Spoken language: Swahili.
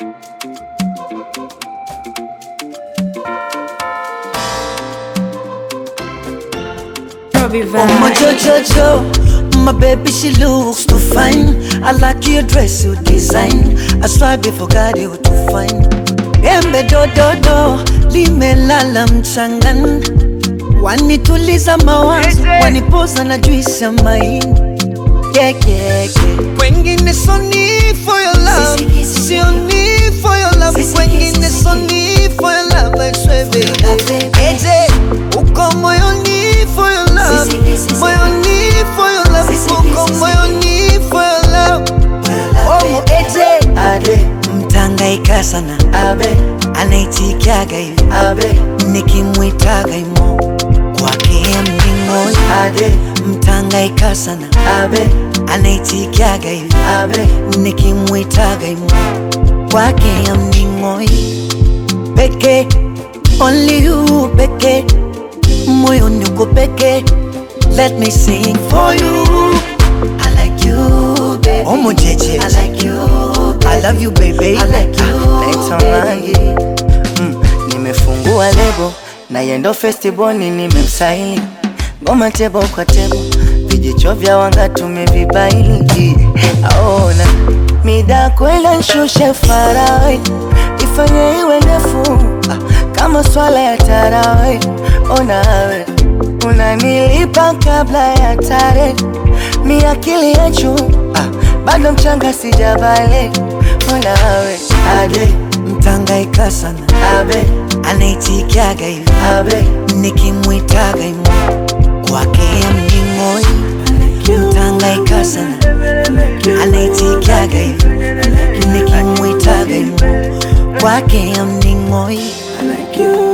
Robbie Oh my Vibe. Jojo, my baby she looks too fine. I like your dress, you design. I swear before God you too fine. Embe do do do, limelala mchangani. Wanituliza mawazo, wanipoza na juisi ya maini. Yeah, yeah, yeah. Wengine so need for your love, Sisi, kisi, sio need for your love. Sisi, Wengine kisi, so need for your love, I swear baby. baby. Eje, uko moyoni for your love, Sisi, kisi, moyoni for your love, Sisi, uko kisi, moyoni for your love. Oh, eje, ade, mtangaika sana, abe, anaitikiaga hivi, abe, nikimwitaga imo kwake mning'oi, ade, mtangaika sana, abe, anaitikiaga hivi, abe, nikimwitaga imo kwake mning'oi, peke, only you peke, moyoni uko peke, let me sing for you. I like you, baby. Oh, mujeje. I like you, baby. I love you, baby. I like you, Naitwa baby. Mangi mm, nimefungua lebo na yendo festival nimemsaili ngoma tebo kwa tebo vijicho vya wanga tumevibaili aona mida kwela nshushe farawe ifanye iwe ndefu ah, kama swala ya tarawe onawe unanilipa kabla ya tare mi akili ya juu ah, bado mchanga sijabale onawe Ade, mtangaika sana. Abe, anaitikiaga hivi. Abe, nikimwitaga imo kwake mning'oi. Mtangaika sana. Anaitikiaga hivi. Nikimwitaga imo kwake mning'oi. I like you.